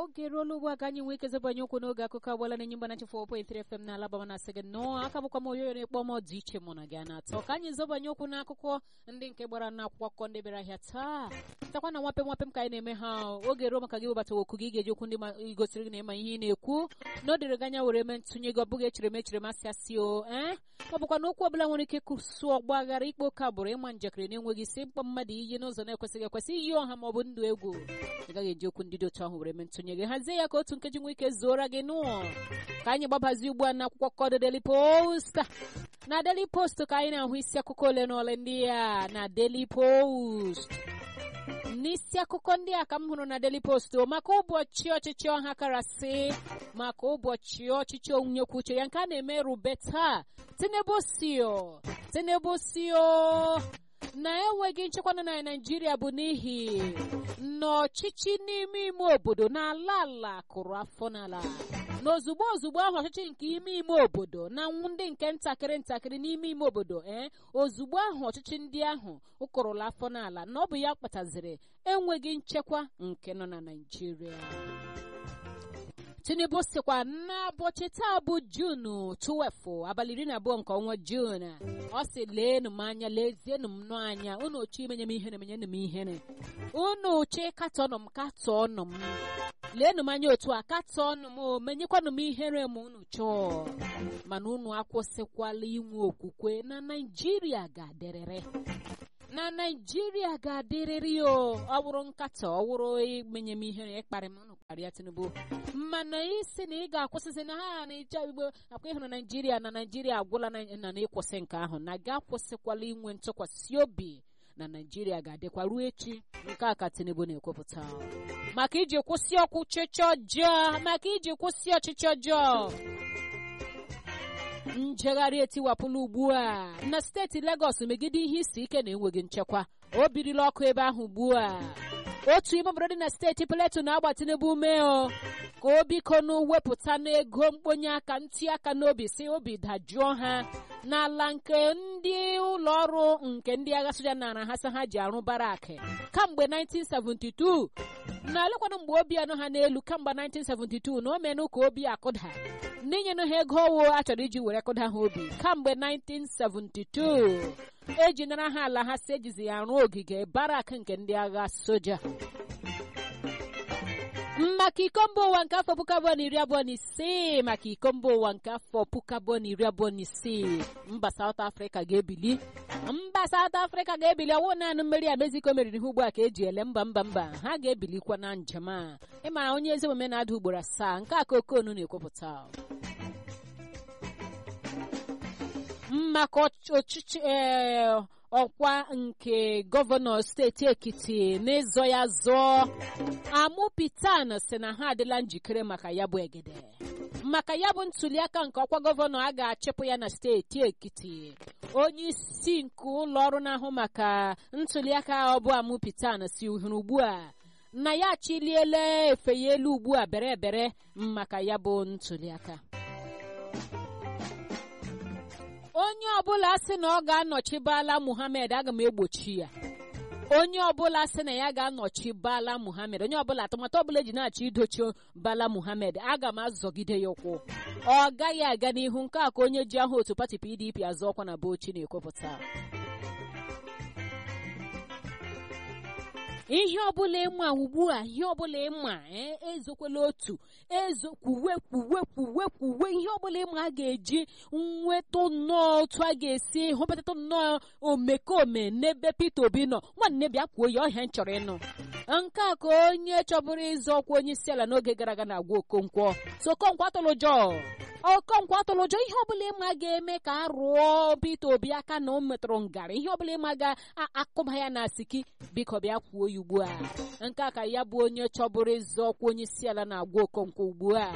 oge eruola ugbu a ka anyị nwee ike zebanye okwu n'oge akụkọ agbala na nyimba na nchefụ 4.3 FM na alabama na asị gị nnọọ aka bụkwa m oyoyo na-ekpọ m dị iche mụ na gị na-atọ ka anyị zebanye okwu n'akụkọ ndị nke gbara n'akwụkwọ akụkọ ndị bịara ahịa taa takwa na nwape nwape m ka anyị na-eme ha oge ruo maka gị webata okwu gị ga-eji okwu ndị gosiri gị na ịma ihe ị na-ekwu na o dịrị gị anya were mee ntụnye gị ọ bụghị echere m echere m asị asị o ee ọ bụkwa na okwu ọbụla nwere ike kụsụ ọgba aghara ikpe oke agbụrụ ịma njakịrị na-enweghị isi mkpọ mmadụ iyi n'ụzọ na-ekwesịghị ekwesị iyi ọha ma ọ bụ ndụ egwu ị gaghị eji okwu ndị dị otu ahụ were mee ntụnye gị hazie ya ka otu nkeji nwee ike zuora gị nụọ ka anyị gbabazi ugbu a n'akwụkwọ kọdụ Daily Post na Daily Post ka anyị na-ahụ isi akụkọ ole na ole ndị a na Daily Post n'isi akụkọ ndị a ka m hụrụ na Daily Post maka ụbọchị ọchịchị ọha karasị maka ụbọchị ọchịchị onye kwuo uche ya nke a na-eme rube taa Tinubu sio Tinubu sio na enweghị nchekwa nọ na Naịjirịa bụ n'ihi na ọchịchị n'ime ime obodo na-ala ala kụrụ afọ n'ala na ozugbo ozugbo ahụ ọchịchị nke ime ime obodo na ndị nke ntakịrị ntakịrị n'ime ime obodo ee ozugbo ahụ ọchịchị ndị ahụ ụkụrụla afọ n'ala na ọ bụ ya kpataziri enweghị nchekwa nke nọ na Naịjirịa Tinubu sịkwa n'ụbọchị taa bụ Junu 12 abalị iri na abụọ nke ọnwa Jun ọ sị leenụ m anya lezienụ m nụ anya unu chi imenye m ihere menyenụ m ihere unu chi katọnụ m katọnụ m leenụ m anya otu a katọnụ m menyekwanụ m ihere m unu chọọ mana unu akwụsịkwala inwe okwukwe na Naịjirịa ga-adịrịrị na naijiria ga-adịrịrị o ọ bụrụ nkatọ ọ bụrụ imenye m ihere ịkparị m unu kparịa tinubu mana isi na ị ga-akwụsịsị na ha na-eche igbo akwa ịhụ na naijiria na naijiria agwụla na na ịkwụsị nke ahụ na ga-akwụsịkwala inwe ntụkwasị obi na naijiria ga-adịkwa ruo echi nke a ka tinubu na-ekwupụta maka iji kwụsị ọchịchị ọjọọ maka iji kwụsị ọchịchị ọjọọ njegharị etiwapụla ugbu a na steeti Legọs megide ihe isi ike na enweghị nchekwa o birila ọkụ ebe ahụ ugbu a otu ime obodo dị na steeti Plateau na-agba Tinubu mee o ka o biko wepụta n'ego mkponye aka ntị aka n'obi si obi dajụọ ha n'ala nke ndị ụlọ ọrụ nke ndị agha soja nara ha sa ha ji arụ barak kamgbe 1972 na alekwana mgbe obi anọ ha n'elu kamgbe 1972 na o menụ ka obi akụda n'inyenụ ha ego owo a chọrọ iji were kụda ha obi kamgbe 1972 eji nara ha ala ha si ejizi ya arụ ogige barak nke ndị agha soja maka iko mba ụwa nke afọ puku abụọ na iri abụọ na isii maka iko mba ụwa nke afọ puku abụọ na iri abụọ na isii mba South Africa ga-ebili mba South Africa ga-ebili ọwụ naanị mmeri a Mexico meriri ha ugbu a ka eji ele mba mba mba ha ga-ebilikwa na njem a ịmara onye ezi omume na-ada ugboro asaa nke a ka okonu na-ekwupụta maka ọchịchị ee ọkwa nke gọvanọ steeti Ekiti n'ịzọ ya zọọ Amụpitan si na ha adịla njikere maka ya bụ egede maka ya bụ ntuliaka nke ọkwa gọvanọ a ga-achịpụ ya na steeti Ekiti onye isi nke ụlọ ọrụ na-ahụ maka ntuliaka ọ bụ Amụpitan si hụrụ ugbu a na ya achịliela efe ya elu ugbu a bere bere maka ya bụ ntuliaka onye ọbụla sị na ọ ga-anọchi Bala Muhammad aga m egbochi ya onye ọbụla sị na ya ga-anọchi Bala Muhammad onye ọbụla atụmatụ ọbụla eji na-achọ idochi Bala Muhammad aga m azọgide ya ụkwụ ọ gaghị aga n'ihu nke a ka onye ji aha otu pati PDP azụ ọkwa na Bauchi na-ekwupụta ihe ọbụla ịma ugbu a ihe ọbụla ịma ezokwela otu ezo kwuwe kwuwe kwuwe kwuwe ihe ọbụla ịma a ga-eji nweta nnọọ otu a ga-esi hụpụtata nnọọ omekome n'ebe Peter Obi nọ nwanne bịa kwuo ya ọhịa m chọrọ ịnụ nke a ka onye chọbụrụ ịzọ ọkwa onye isi ala n'oge gara aga na-agwa Okonkwo so Okonkwo atụlụ ụjọ Okonkwo atụlụ ụjọ ihe ọbụla ịma ga-eme ka a rụọ Peter Obi aka na o metụrụ ngarị ihe ọbụla ịma ga-akụba ya na asiki biko bịa kwuo ya ugbu a nke a ka ya bụ onye chọbụrụ ịzọ ọkwa onye isi ala na-agwa Okonkwo ugbu a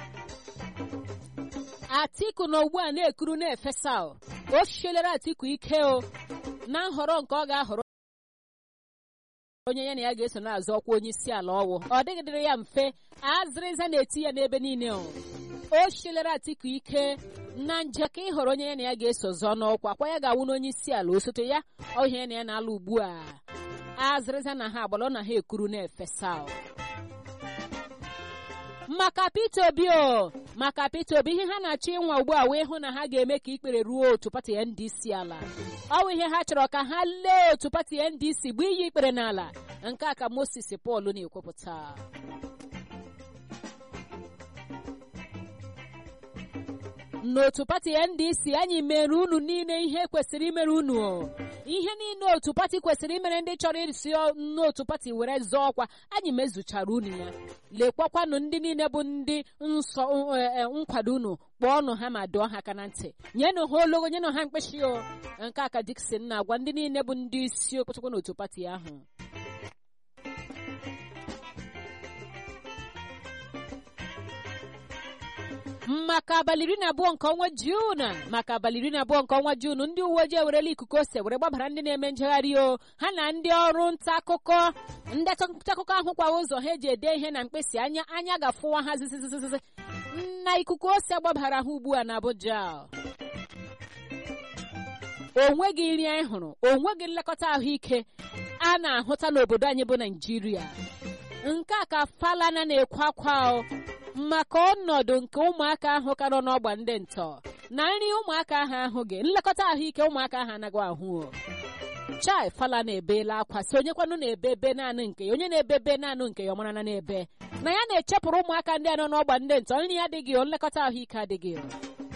Atiku na ugbu a na-ekuru na-efesa o chielere Atiku ike o na nhọrọ nke ọ ga-ahọrọ onye ya na ya ga-eso na-azọ ọkwa onye isi ala ọwụ ọ dịghị dịrị ya mfe azịrịza na-eti ya n'ebe niile o o chielere Atiku ike na njeka ịhọrọ onye ya na ya ga-eso zọọ n'ọkwa kwa ya ga-awụ n'onye isi ala osote ya ọhịa ya na ya na-alụ ugbu a azịrịza na ha agbala ọ na ha ekuru na-efesa maka Peter Obi o maka Peter Obi ihe ha na-achọ ịnwa ugbu a wee hụ na ha ga-eme ka ikpere ruo otu pati NDC ala ọ bụ ihe ha chọrọ ka ha lee otu pati NDC bụ iyi ikpere n'ala nke a ka Moses Paul na-ekwupụta n'otu pati ndc anyị mere unu niile ihe kwesịrị imere unu ihe niile otu pati kwesịrị imere ndị chọrọ isi n'otu pati were zọọ ọkwa anyị mezuchara unu ya lekwakwanụ ndị niile bụ ndị nsọ nkwado unu kpọọ ọnụ ha ma dụọ ha aka na ntị nyenụ ha ologo nyenụ ha mkpịsị o nke aka Dickson na-agwa ndị niile bụ ndị isi okpụchakwa n'otu pati ahụ maka abalị iri na abụọ nke ọnwa Juun maka abalị iri na abụọ nke ọnwa Juun ndị uwe ojii ewerela ikuku ose were gbabara ndị na-eme njegharị o ha na ndị ọrụ nta akụkọ ndị nta akụkọ ahụ kwa ụzọ ha eji ede ihe na mkpịsị anya anya ga-afụwa ha zizizizizi na ikuku ose gbabara ha ugbu a na Abuja onweghị nri anyị hụrụ onweghị nlekọta ahụike a na-ahụta n'obodo anyị bụ Naịjirịa nke a ka Falana na-ekwe akwa maka ọnọdụ nke ụmụaka ahụ ka nọ n'ọgba ndị ntọ na nri ụmụaka ahụ ahụghị nlekọta ahụike ụmụaka ahụ anaghị ahụ chai Falana ebeela akwa si onyekwanụ na-ebe ebe naanị nke ya onye na-ebe ebe naanị nke ya ọmara na na-ebe na ya na-echepụrụ ụmụaka ndị a nọ n'ọgba ndị ntọ nri adịghị o nlekọta ahụike adịghị o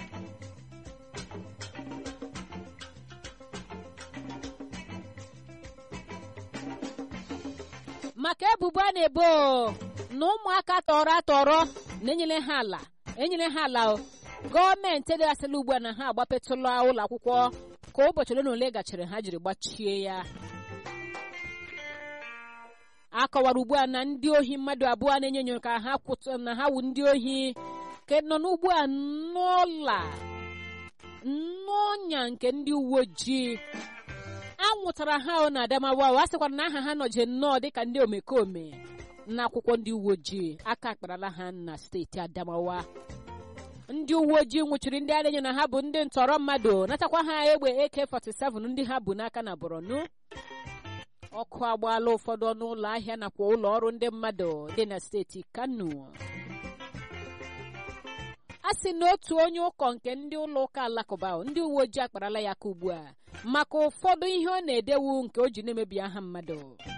maka ebubo a na-ebo na ụmụaka tọrọ atọrọ na-enyere ha ala enyere ha ala gọọmenti edịghasịla ugbu a na ha agbapetụla ụlọ akwụkwọ ka ụbọchị ole na ole gachara ha jiri gbachie ya a kọwara ugbu a na ndị ohi mmadụ abụọ na-enyo enyo ka ha kwụtụ na ha wu ndị ohi ka nọ n'ugbu a n'ụla n'ọnya nke ndị uwe ojii anwụtara ha na Adamawa a sịkwara na aha ha nọje nnọọ dịka ndị omekome n'akwụkwọ ndị uwe ojii aka akparala ha na steeti Adamawa ndị uwe ojii nwụchiri ndị arenyo na ha bụ ndị ntọrọ mmadụ natakwa ha egbe AK47 ndị ha bụ n'aka na Borno ọkụ agbaala ụfọdụ ọnụ ụlọ ahịa nakwa ụlọ ọrụ ndị mmadụ dị na steeti Kano a sị na otu onye ụkọ nke ndị ụlọ ụka alakụba ndị uwe ojii akparala ya aka ugbu a maka ụfọdụ ihe ọ na-edewu nke o ji na-emebi aha mmadụ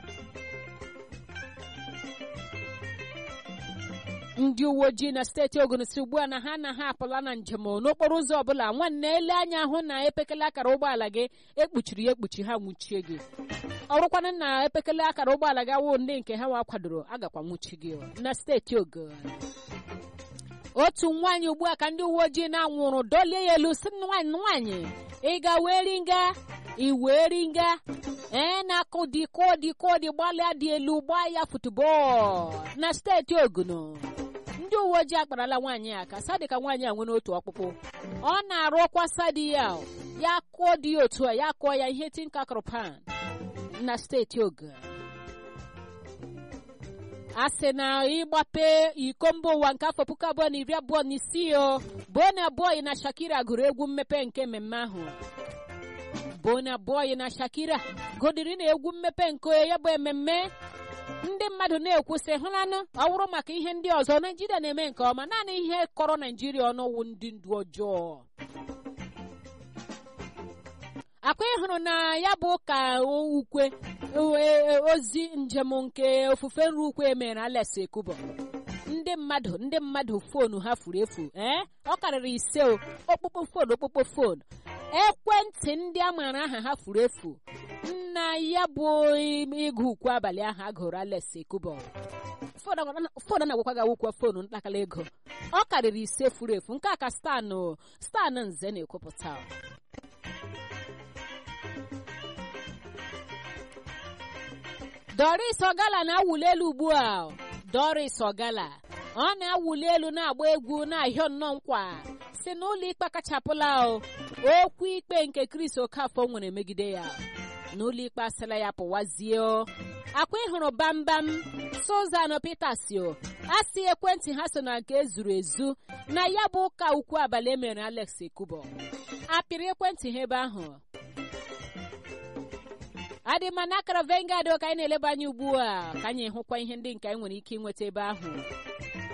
ndị uwe ojii na steeti Ogun si ugbu a na ha na ha apụla na njem n'okporo ụzọ ọbụla nwanne ele anya hụ na epekele akara ụgbọala gị ekpuchiri ya ekpuchi ha nwụchie gị ọrụkwana na epekele akara ụgbọala gị awụ ndị nke ha nwa kwadoro agakwa nwụchi gị na steeti Ogun otu nwaanyị ugbu a ka ndị uwe ojii na-anwụrụ dolie ya elu si nwaanyị nwaanyị ị ga wee ringa ị wee ringa ee na-akụ dị kodi kodi gbalịa dị elu gbaa ya futubọọlụ na steeti Ogun ndị uwe ojii akparala nwaanyị a ka sadi ka nwaanyị a nwere otu ọkpụkpụ ọ na-arụkwa sadi ya ya kụọ dị ya otu a ya kụọ ya ihe tinka pan na steeti Ogun a sị na ịgbape iko mba ụwa nke afọ puku abụọ na iri abụọ na isii o Burna Boy na Shakira gụrụ egwu mmepe nke mmemme ahụ Burna Boy na Shakira gụdịrị na egwu mmepe nke ya bụ ememme ndị mmadụ na-ekwusị hụlanụ ọ bụrụ maka ihe ndị ọzọ Naijiria na-eme nke ọma naanị ihe kọrọ Naijiria ọnụwụ ndị ndu ọjọọ akwa ịhụrụ na ya bụ ka ukwe ozi njem nke ofufe nri ukwe mere Alex Ekubo ndị mmadụ ndị mmadụ foonu ha furu efu ee ọ karịrị ise o okpukpo foonu okpukpo foonu ekwentị ndị a maara aha ha furu efu nna ya bụ ịgụ ukwe abalị ahụ a gụrụ Alex Ekubo foonu na-agwakwa gị awụkwa foonu ntakala ego ọ karịrị ise furu efu nke a ka stanụ stanụ nze na-ekwupụta Doris Ogala na-awụli elu ugbu a Doris Ogala ọ na-awụli elu na-agba egwu na-ahịọ nnọọ nkwa si n'ụlọ ikpe kachapụla okwu ikpe nke Chris Okafọ nwere megide ya n'ụlọ ikpe asịla ya pụwazie akwa ịhụrụ bambam Susan Peters a sị ekwentị ha so na nke ezuru ezu na ya bụ ụka ukwu abalị emere Alex Ekubo apịrị ekwentị ha ebe ahụ adị mma na akara vengad ka anyị na-eleba anya ugbu a ka anyị hụkwa ihe ndị nke anyị nwere ike ịnweta ebe ahụ